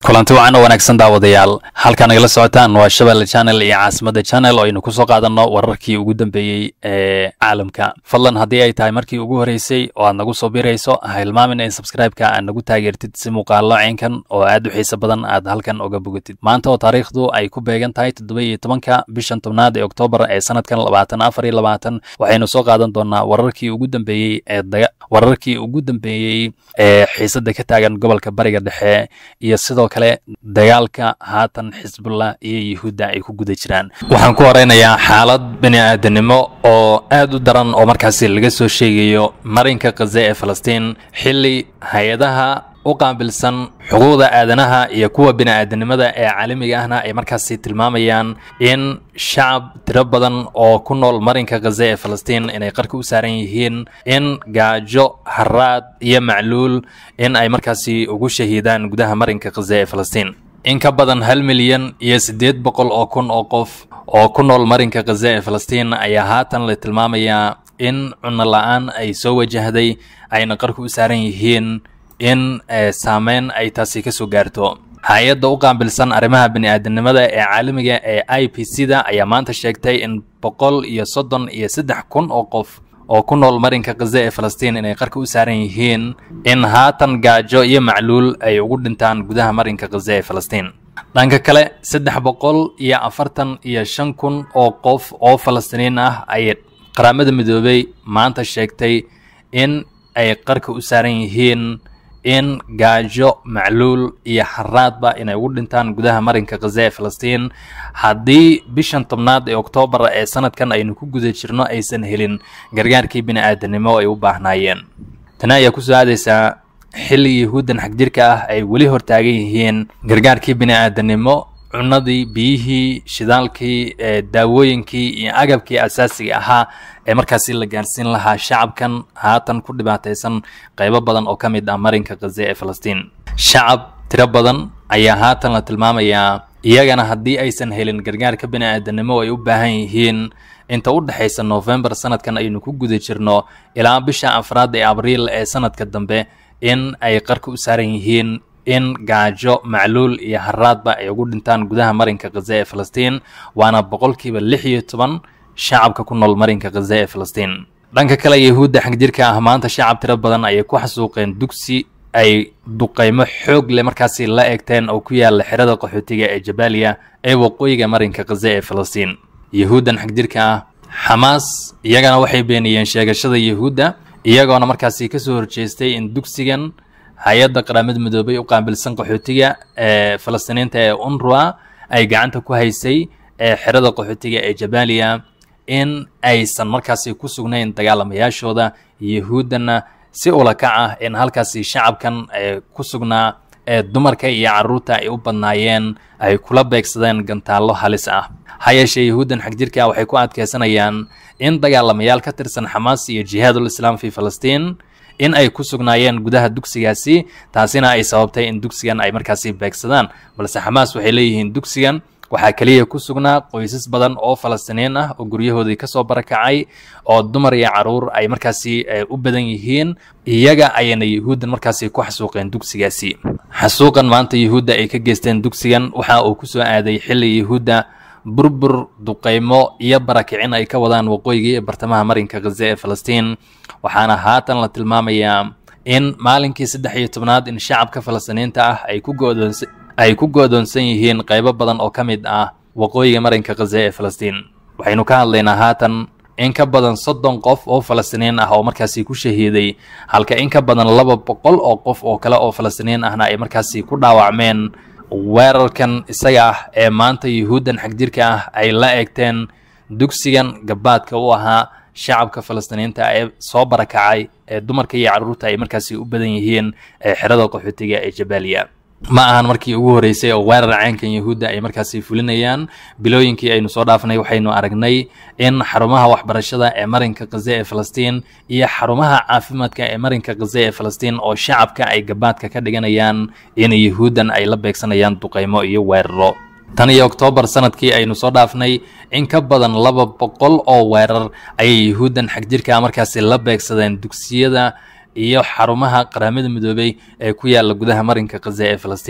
kulanti wacan oo wanaagsan daawadayaal halkaa nagala socotaan waa shabelle channel iyo caasimada channel oo aynu kusoo qaadanno wararkii ugu dambeeyey ee caalamka fadlan haddii ay tahay markii ugu horreysay oo aad nagu soo birayso ha hilmaamin in subscribe-ka aad nagu taageertid si muuqaallo ceenkan oo aad u xiiso badan aad halkan oga bogatid maanta oo taariikhdu ay ku beegan tahay toddoba iyo tobanka bishan tobnaad ee oktoobar ee sanadkan labaatan afar iyo labaatan waxaynu soo qaadan doonaa wararkii ugu dambeeyey ee daga wararkii ugu dambeeyey ee xiisadda ka taagan gobolka bariga dhexe iyo sidoo kale dagaalka haatan xisbullah iyo yuhuudda ay ku guda jiraan waxaan ku horeynayaa xaalad bini aadanimo oo aad u daran oo markaasi laga soo sheegayo marinka khaze ee falastiin xilli hay-adaha u qaabilsan xuquuqda aadanaha iyo kuwa bini aadanimada ee caalamiga ahna ay markaasi tilmaamayaan in shacab tiro badan oo ku nool marinka khaze ee falastiin inay qarka u saaran yihiin in gaajo haraad iyo macluul in ay markaasi ugu shahiidaan gudaha marinka khaze ee falastiin in ka badan hal milyan iyo siddeed boqol oo kun oo qof oo ku nool marinka khaze ee falastiin ayaa haatan la tilmaamayaa in cunno la-aan ay soo wajahday ayna qarka u saaran yihiin in saameyn ay taasi ka soo gaarto hay-adda u qaabilsan arrimaha bini-aadanimada ee caalamiga ee i p c da ayaa maanta sheegtay in boqol iyo soddon iyo saddex kun oo qof oo ku nool marinka khaze ee falastiin inay qarka u saaran yihiin in haatan gaajo iyo macluul ay ugu dhintaan gudaha marinka khaze ee falastiin dhanka kale saddex boqol iyo afartan iyo shan kun oo qof oo falastiiniin ah ayay qaramada midoobay maanta sheegtay in ay qarka u saaran yihiin in gaajo macluul iyo xaraadba inay ugu dhintaan gudaha marinka khaze ee falastiin haddii bishan tobnaad ee oktoobar ee sanadkan aynu ku guda jirno aysan helin gargaarkii bini aadanimo ay u baahnaayeen tani ayaa kusoo aadaysaa xilli yahuuddan xagjirka ah ay weli hortaagan yihiin gargaarkii bini aadanimo cunadii biyihii shidaalkii daawooyinkii iyo agabkii asaasiga ahaa ee markaasi la gaarsiin lahaa shacabkan haatan ku dhibaataysan qaybo badan oo ka mid ah marinka khaze ee falastiin shacab tiro badan ayaa haatan la tilmaamayaa iyagana haddii aysan helin gargaarka bini aadanimo ay u baahan yihiin inta u dhexaysa noofembar sanadkan aynu ku guda jirno ilaa bisha afraad ee abriil ee sanadka dambe in ay qarka u saaran yihiin in gaajo macluul iyo haraadba ay ugu dhintaan gudaha marinka khaze ee falastiin waana boqolkiiba lix iyo toban shacabka ku nool marinka khaze ee falastiin dhanka kale yahuudda xagjirka ah maanta shacab tiro badan ayay ku xasuuqeen dugsi ay duqaymo xoog leh markaasi la eegteen oo ku yaala xerada qaxootiga ee jabaaliya ee waqooyiga marinka khaze ee falastiin yahuuddan xagjirka ah xamaas iyagana waxay beeniyeen sheegashada yahuudda iyagoona markaasi kasoo horjeestay in dugsigan hay-adda qaramada midoobay u qaabilsan qaxootiga ee falastiiniinta ee unrua ay gacanta ku haysay ee xerada qaxootiga ee jabaaliya in aysan markaasi ku sugnayn dagaalamayaashooda yahuuddana si ulakac ah in halkaasi shacabkan ee ku sugnaa ee dumarka iyo carruurta ay u badnaayeen ay kula beegsadeen gantaallo halis ah ha yeeshee yahuuddan xagjirka waxay ku adkaysanayaan in dagaalamayaal ka tirsan xamaas iyo jihaadul islaam fi falastiin in ay ku sugnaayeen gudaha dugsigaasi taasina ay sababtay in dugsigan ay markaasi beegsadaan balse xamaas waxay leeyihiin dugsigan waxaa keliya ku sugnaa qoysas badan oo falastiiniin ah oo guryahoodii kasoo barakacay oo dumar iyo caruur ay markaasi u badan yihiin iyaga ayayna yahuuddan markaasi ku xasuuqeen dugsigaasi xasuuqan maanta yahuudda ay ka geysteen dugsigan waxa uu kusoo aaday xilli yahuudda burbur duqaymo iyo barakicin ay ka wadaan waqooyiga ee bartamaha marinka khaze ee falastiin waxaana haatan la tilmaamayaa in maalinkii saddex iyo tobnaad in shacabka falastiiniinta ah ay ku go'doonsa ay ku go'doonsan yihiin qaybo badan oo ka mid ah waqooyiga marinka khaze ee falastiin waxaynu ka hadlaynaa haatan in ka badan soddon qof oo falastiiniin ah oo markaasi ku shahiiday halka in ka badan laba boqol oo qof oo kale oo falastiiniin ahna ay markaasi ku dhaawacmeen weerarkan isaga ah ee maanta yuhuuddan xagjirka ah ay la eegteen dugsigan gabaadka u ahaa shacabka falastiiniinta ee soo barakacay ee dumarka iyo carruurta ay markaasi u badan yihiin ee xerada qaxootiga ee jabaaliya ma ahan markii ugu horreysay oo weerar caynkan yahuudda ay markaasi fulinayaan bilooyinkii aynu soo dhaafnay waxaynu aragnay in xarumaha waxbarashada ee marinka khaze ee falastiin iyo xarumaha caafimaadka ee marinka khaze ee falastiin oo shacabka ay gabaadka ka dhiganayaan in yahuuddan ay la beegsanayaan duqaymo iyo weeraro tan iyo oktoobar sanadkii aynu soo dhaafnay in ka badan laba boqol oo weerar ayay yahuuddan xagjirka markaasi la beegsadeen dugsiyada iyo xarumaha qaramada midoobay ee ku yaala gudaha marinka khaze ee falastiin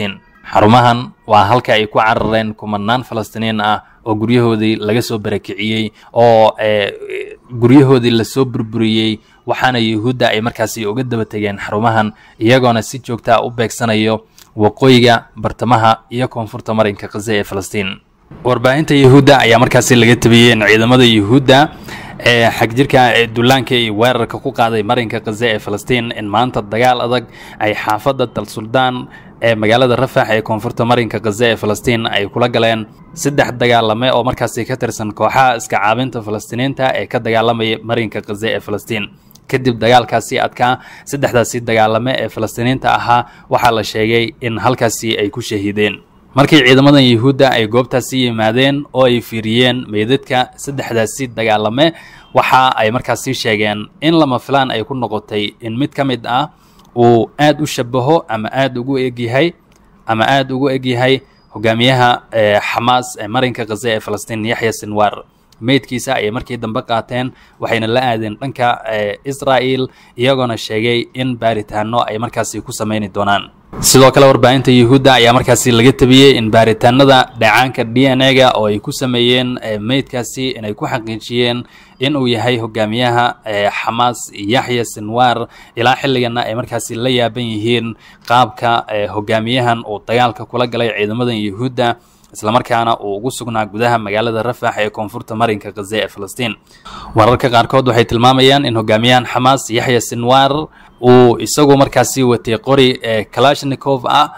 xarumahan waa halka ay ku carareen kumanaan falastiiniin ah oo guryahoodii laga soo barakiciyey oo guryahoodii lasoo burburiyey waxaana yuhuudda ay markaasi uga daba tegeen xarumahan iyagoona si joogtaa u beegsanayo waqooyiga bartamaha iyo koonfurta marinka khaza ee falastiin warbaahinta yuhuudda ayaa markaasi laga tabiyey in ciidamada yuhuudda ee xagjirka ee dullaanka iyo weerarka ku qaaday marinka khaza ee falastiin in maanta dagaal adag ay xaafadda dal suldaan ee magaalada rafax ee koonfurta marinka khaza ee falastiin ay kula galeen saddex dagaalame oo markaasi ka tirsan kooxaha iska caabinta falastiiniinta ee ka dagaalamaya marinka khaza ee falastiin kadib dagaalkaasi adkaa saddexdaasi dagaalame ee falastiiniinta ahaa waxaa la sheegay in halkaasi ay ku shahiideen markii ciidamadan yuhuudda ay goobtaasi yimaadeen oo ay fiiriyeen meydadka saddexdaasi dagaalame waxa ay markaasi sheegeen in lama filaan ay ku noqotay in mid ka mid ah uu aad u shabaho ama aad ugu egyahay ama aad ugu egyahay hogaamiyaha xamaas ee marinka khaza ee falastiin yaxya sinwar meydkiisa ayay markii dambe qaateen waxayna la aadeen dhanka israa'el iyagoona sheegay in baaritaano ay markaasi ku samayni doonaan sidoo kale warbaahinta yuhuudda ayaa markaasi laga tabiyey in baaritaanada dhacaanka d n a ga oo ay ku sameeyeen meydkaasi inay ku xaqiijiyeen in uu yahay hogaamiyaha xamaas yaxya sinwar ilaa xilligana ay markaasi la yaaban yihiin qaabka hogaamiyahan uu dagaalka kula galay ciidamadan yuhuudda islamarkaana uu ugu sugnaa gudaha magaalada rafax ee koonfurta marinka khaza ee falastiin wararka qaarkood waxay tilmaamayaan in hogaamiyahan xamaas yaxya sinwar uu isagu markaasi watay qori ee kalashnikov ah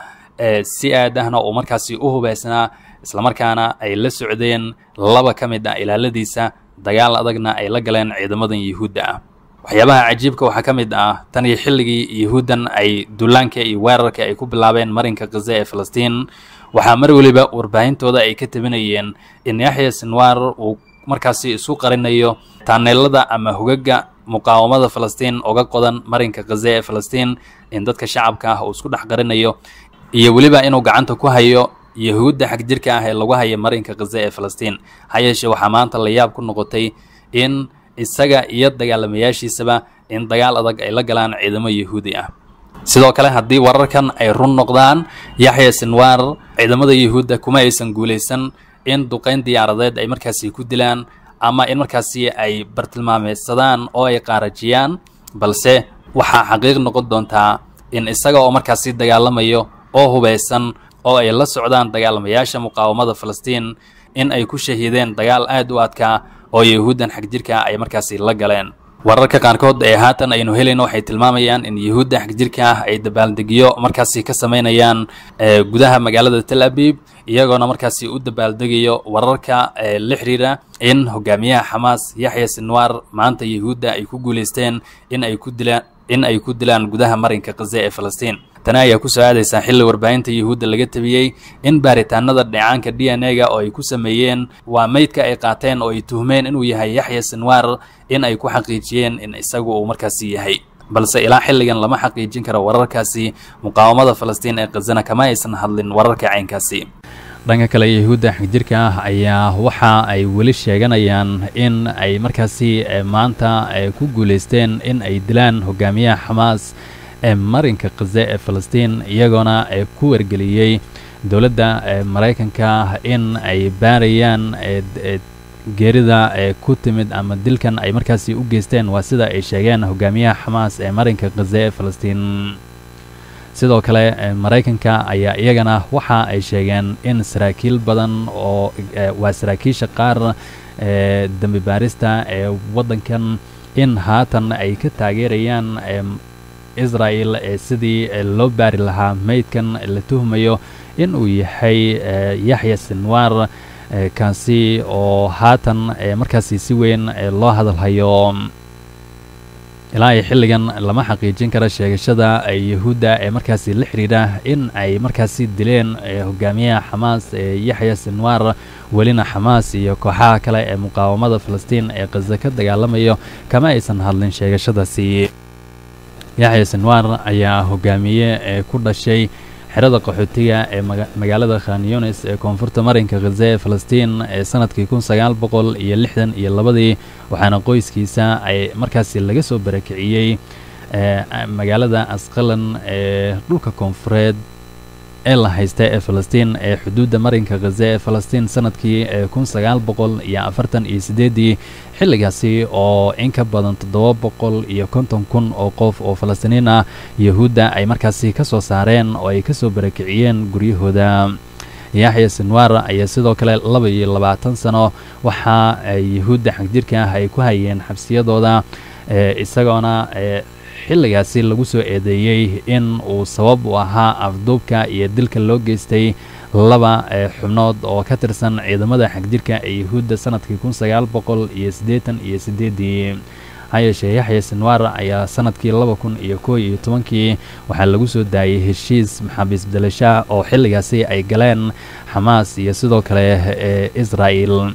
si aad ahna uu markaasi u hubaysnaa islamarkaana ay la socdeen laba ka mid ah ilaaladiisa dagaal adagna ay la galeen ciidamadan yuhuudda ah waxyaabaha cajiibka waxaa ka mid ah tan iyo xilligii yuhuuddan ay dullaanka iyo weerarka ay ku bilaabeen marinka khaza ee falastiin waxaa mar weliba warbaahintooda ay ka tabinayeen in yaxya sinwar uu markaasi isu qarinayo taaneelada ama hogaga muqaawamada falastiin oga qodan marinka khaza ee falastiin in dadka shacabka ah uu isku dhex qarinayo iyo weliba inuu gacanta ku hayo yahuudda xagjirka ah ee lagu haya marinka khaza ee falastiin ha yeeshee waxaa maanta la yaab ku noqotay in isaga iyo dagaalamayaashiisaba in dagaal adag ay la galaan ciidamo yahuudi ah sidoo kale haddii wararkan ay run noqdaan yaxya sinwar ciidamada yuhuudda kuma aysan guulaysan in duqayn diyaaradeed ay markaasi ku dilaan ama in markaasi ay bartilmaameysadaan oo ay qaarajiyaan balse waxaa xaqiiq noqon doontaa in isaga oo markaasi dagaalamayo oo hubaysan oo ay la socdaan dagaalamayaasha muqaawamada falastiin in ay ku shahiideen dagaal aad u adkaa oo yahuuddan xagjirka ay markaasi la galeen wararka qaarkood ee haatan aynu helayno waxay tilmaamayaan in yuhuudda xagjirka ah ay dabaaldegyo markaasi ka samaynayaan gudaha magaalada tel abib iyagoona markaasi u dabaaldegayo wararka la xiriira in hogaamiyaha xamaas yaxya sinwar maanta yuhuudda ay ku guulaysteen in ay ku dilaan in ay ku dilaan gudaha marinka khaza ee falastiin tani ayaa kusoo aadaysaa xilli warbaahinta yuhuudda laga tabiyey in baaritaanada dheecaanka d n a ga oo ay ku sameeyeen waa meydka ay qaateen oo ay tuhmeen inuu yahay yaxya sinwar in ay ku xaqiijiyeen in isagu uu markaasi yahay balse ilaa xilligan lama xaqiijin karo wararkaasi muqaawamada falastiin ee khazana kama aysan hadlin wararka caynkaasi dhanka kale yahuudda xagjirka ah ayaa waxa ay weli sheeganayaan in ay markaasi maanta ku guulaysteen in ay dilaan hogaamiyaha xamaas ee marinka khaza ee falastiin iyagoona ku wargeliyey dowladda maraykanka in ay baarayaan geerida ee ku timid ama dilkan ay markaasi u geysteen waa sida ay sheegeen hogaamiyaha xamaas ee marinka khaza ee falastiin sidoo kale maraykanka ayaa iyagana waxa ay sheegeen in saraakiil badan oo waa saraakiisha qaar ee dembi baarista ee waddankan in haatan ay ka taageerayaan israel ee sidii loo baari lahaa meydkan la tuhmayo in uu yahay yaxya sinwar kaasi oo haatan markaasi si weyn loo hadalhayo ilaa iyo xilligan lama xaqiijin karo sheegashada yahuudda ee markaasi la xidhiidha in ay markaasi dileen hogaamiyaha xamaas ee yaxya sinwar welina xamaas iyo kooxaha kale ee muqaawamada falastiin ee khaza ka dagaalamayo kama aysan hadlin sheegashadaasi yaxya sinwar ayaa hogaamiye ee ku dhashay xerada qaxootiga ee magaalada khan yunis ee koonfurta marinka khaza ee falastiin ee sanadkii kun sagaal boqol iyo lixdan iyo labadii waxaana qoyskiisa ay markaasi laga soo barakiciyey magaalada asqalan ee dhulka koonfureed ee la haysta ee falastiin ee xuduudda marinka khaze ee falastiin sanadkii kun sagaal boqol iyo afartan iyo sideedii xilligaasi oo in ka badan toddoba boqol iyo konton kun oo qof oo falastiiniin ah yahuudda ay markaasi ka soo saareen oo ay kasoo barakiciyeen guryahooda yaxya sinwar ayaa sidoo kale laba iyo labaatan sano waxa ay yahuudda xagjirka ah ay ku hayeen xabsiyadooda isagoona xilligaasi lagu soo eedeeyey in uu sabab u ahaa afduubka iyo dilka loo geystay laba xubnood oo ka tirsan ciidamada xagjirka ee yahuudda sanadkii kun sagaal boqol iyo siddeetan iyo siddeedii hayeeshee yaxya sinwar ayaa sanadkii laba kun iyo koo iyo tobankii waxaa lagu soo daayay heshiis maxaabiis bedelasha oo xilligaasi ay galeen xamaas iyo sidoo kale ee israa'el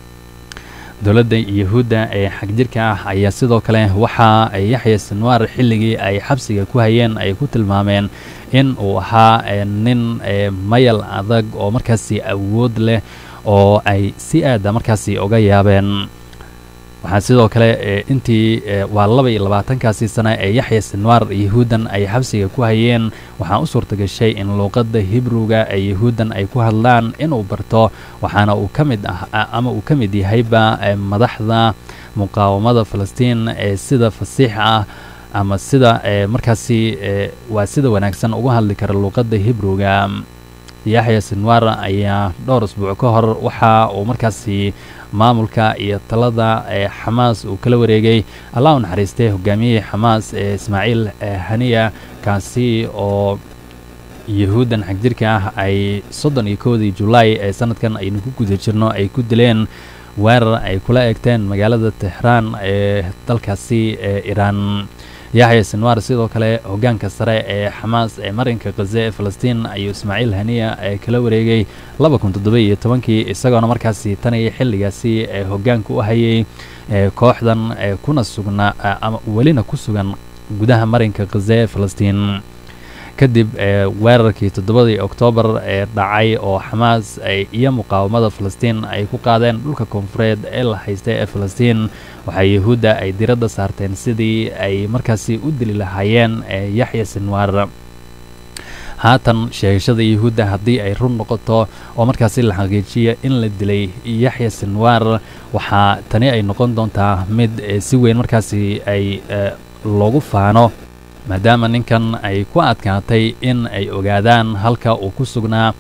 dowladda yahuudda ee xagjirka ah ayaa sidoo kale waxa ay yaxya sinwar xilligii ay xabsiga ku hayeen ay ku tilmaameen in uu ahaa nin mayal adag oo markaasi awood leh oo ay si aada markaasi uga yaabeen waxaa sidoo kale intii waa laba iyo labaatankaasi sana ee yaxya sinwar yahuuddan ay xabsiga ku hayeen waxaa u suurta gashay in luuqadda hibruga ee yahuuddan ay ku hadlaan inuu barto waxaana uu ka mid ah ama uu ka mid yahayba madaxda muqaawamada falastiin ee sida fasiix ah ama sida markaasi waa sida wanaagsan uga hadli kara luuqadda hibruga yaxya sinwar ayaa dhowr isbuuc ka hor waxa uu markaasi maamulka iyo talada ee xamaas uu kala wareegay allah u naxariistay hogaamiyihii xamaas ee ismaaciil haniya kaasi oo yahuuddan xagjirka ah ay soddon iyo kowdii julaay ee sanadkan aynu ku guda jirno ay ku dileen weerar ay kula eegteen magaalada tehraan ee dalkaasi ee iiraan yaxya sinwar sidoo kale hogaanka sare ee xamaas ee marinka khaze ee falastiin ayuu ismaaciil haniya ee kala wareegay laba kun toddoba iyo tobankii isagoona markaasi tan iyo xilligaasi ee hogaanka u hayay kooxdan kuna sugnaa ama welina ku sugan gudaha marinka khaze ee falastiin kadib weerarkii toddobadii oktoobar ee dhacay oo xamaas iyo muqaawamada falastiin ay ku qaadeen dhulka koonfureed ee la haystay ee falastiin waxaa yahuudda ay diradda saarteen sidii ay markaasi u dili lahaayeen yaxya sinwar haatan sheegashada yahuudda haddii ay run noqoto oo markaasi la xaqiijiya in la dilay yaxya sinwar waxaa tani ay noqon doontaa mid si weyn markaasi ay loogu faano maadaama ninkan ay ku adkaatay in ay ogaadaan halka uu ku sugnaa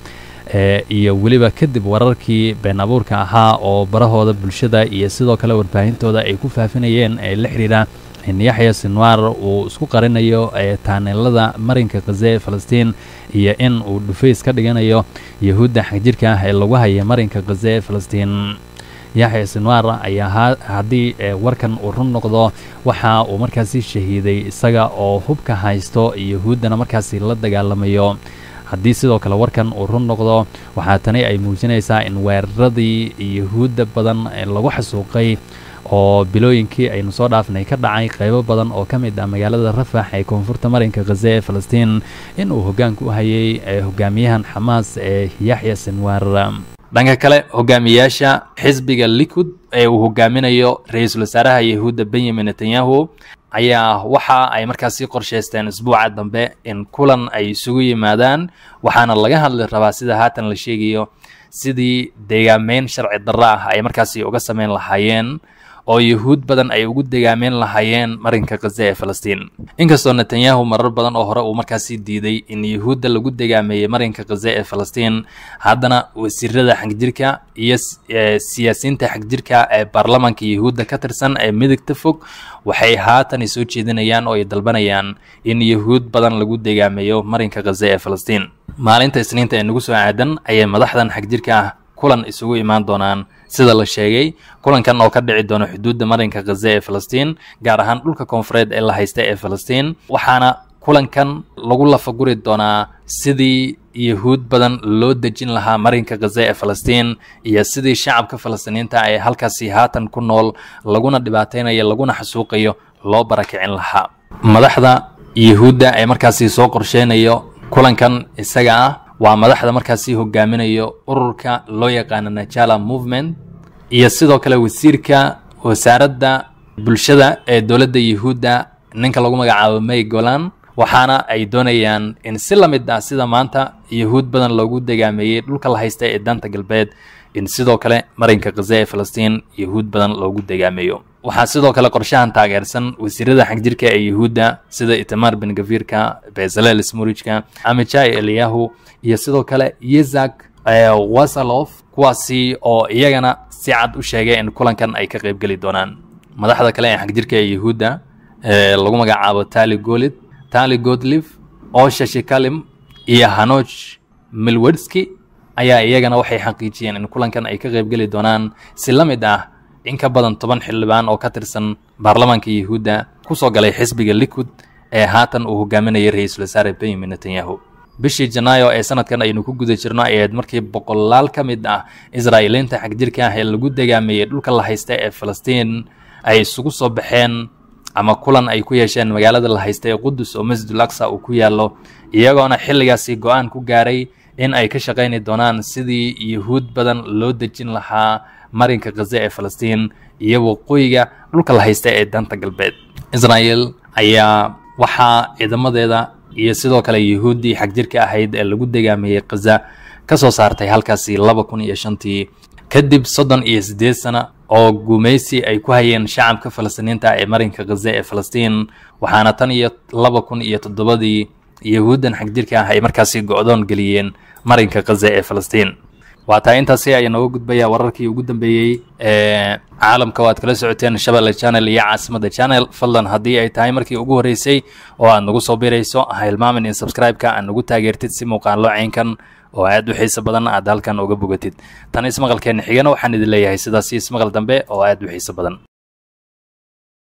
iyo weliba kadib wararkii been abuurka ahaa oo barahooda bulshada iyo sidoo kale warbaahintooda ay ku faafinayeen ee la xidhiidha in yaxya sinwar uu isku qarinayo taaneelada marinka khaze ee falastiin iyo in uu dhufays ka dhiganayo yahuudda xagjirka ah ee lagu haya marinka khaze ee falastiin yaxya sinwar ayaa haddii warkan uu run noqdo waxa uu markaasi shahiiday isaga oo hubka haysto yahuuddana markaasi la dagaalamayo haddii sidoo kale warkan uu run noqdo waxaa tani ay muujinaysaa in weeraradii yahuudda badan lagu xasuuqay oo bilooyinkii aynu soo dhaafnay ka dhacay qaybo badan oo ka mid ah magaalada rafax ee koonfurta marinka khaze ee falastiin in uu hoggaanka u hayay hogaamiyahan xamaas ee yaxya sinwar dhanka kale hogaamiyaasha xisbiga likud ee uu hogaaminayo ra-iisul wasaaraha yahuudda benyamin netanyahu ayaa waxa ay markaasi qorshaysteen isbuuca dambe in kulan ay isugu yimaadaan waxaana laga hadli rabaa sida haatan la sheegayo sidii deegaameyn sharci darro ah ay markaasi uga sameyn lahaayeen oo yahuud badan ay ugu degaameyn lahaayeen marinka khaze ee falastiin inkastoo netanyahu marar badan oo hore uu markaasi diiday in yahuudda lagu degaameeyey marinka khaze ee falastiin haddana wasiirada xagjirka iyo siyaasiyiinta xagjirka ee baarlamaanka yahuudda ka tirsan ee midigta fog waxay haatan soo jeedinayaan oo ay dalbanayaan in yahuud badan lagu degaameeyo marinka khaze ee falastiin maalinta isniinta ee nagu soo aadan ayay madaxdan xagjirka ah kulan isugu imaan doonaan sida la sheegay kulankan oo ka dhici doona xuduudda marinka khaze ee falastiin gaar ahaan dhulka koonfureed ee la haysta ee falastiin waxaana kulankan lagu lafaguri doonaa sidii yahuud badan loo dejin lahaa marinka khaze ee falastiin iyo sidii shacabka falastiiniinta ee halkaasi haatan ku nool laguna dhibaataynayo laguna xasuuqayo loo barakicin lahaa madaxda yahuudda ee markaasi soo qorsheynayo kulankan isaga ah waa madaxda markaasi hogaaminayo ururka loo yaqaano najala movement iyo sidoo kale wasiirka wasaaradda bulshada ee dowladda yahuudda ninka lagu magacaabo may golan waxaana ay doonayaan in si la mid ah sida maanta yahuud badan loogu degaameeyey dhulka la haysta ee daanta galbeed in sidoo kale marinka khaza ee falastiin yahuud badan loogu degaameeyo waxaa sidoo kale qorshahan taageersan wasiirada xagjirka ee yahuudda sida itamar ben gafirka bezalel smurijka amijai eliyahu iyo sidoo kale yezak wasalof kuwaasi oo iyagana si cad u sheegay in kulankan ay ka qaybgeli doonaan madaxda kale ee xagjirka ee yahuudda lagu magacaabo tali golid tali godlif osha shikalim iyo hanoj milwedski ayaa iyagana waxay xaqiijiyeen in kulankan ay ka qaybgeli doonaan si la mid ah in ka badan toban xildhibaan oo ka tirsan baarlamaanka yahuudda kusoo galay xisbiga likud ee haatan uu hogaaminayay ra-iisul wasaare benyamin netanyahu bishii janaayo ee sanadkan aynu ku guda jirno ayayd markii boqolaal ka mid ah israa'iiliinta xagjirka ah ee lagu degaameeyey dhulka la haysta ee falastiin ay isugu soo baxeen ama kulan ay ku yeesheen magaalada la haysta ee qudus oo masjidul aqsa uu ku yaallo iyagoona xilligaasi go-aan ku gaaray in ay ka shaqayni doonaan sidii yahuud badan loo dejin lahaa marinka khaza ee falastiin iyo waqooyiga dhulka la haysta ee danta galbeed israa'el ayaa waxaa ciidamadeeda iyo sidoo kale yahuuddii xagjirka ahayd ee lagu degaameeyey khaza ka soo saartay halkaasi laba kun iyo shantii kadib soddon iyo siddeed sana oo gumaysi ay ku hayeen shacabka falastiiniinta ee marinka khaza ee falastiin waxaana tan iyo laba kun iyo toddobadii yahuuddan xagjirka ah ay markaasi go-doon geliyeen marinka khaza ee falastiin waa taa intaasi ayaa nooga gudbaya wararkii ugu dambeeyey ee caalamka oo aad kala socoteen shabelle channel iyo caasimada channel fadlan haddii ay tahay markii ugu horreysay oo aad nagu soo birayso ha hilmaamin in subscribe-ka aad nagu taageertid si muuqaallo caynkan oo aad u xiiso badan aad halkan uga bogatid tan ismaqalkeenna xigana waxaan idin leeyahay sidaas ismaqal dambe oo aad u xiiso badan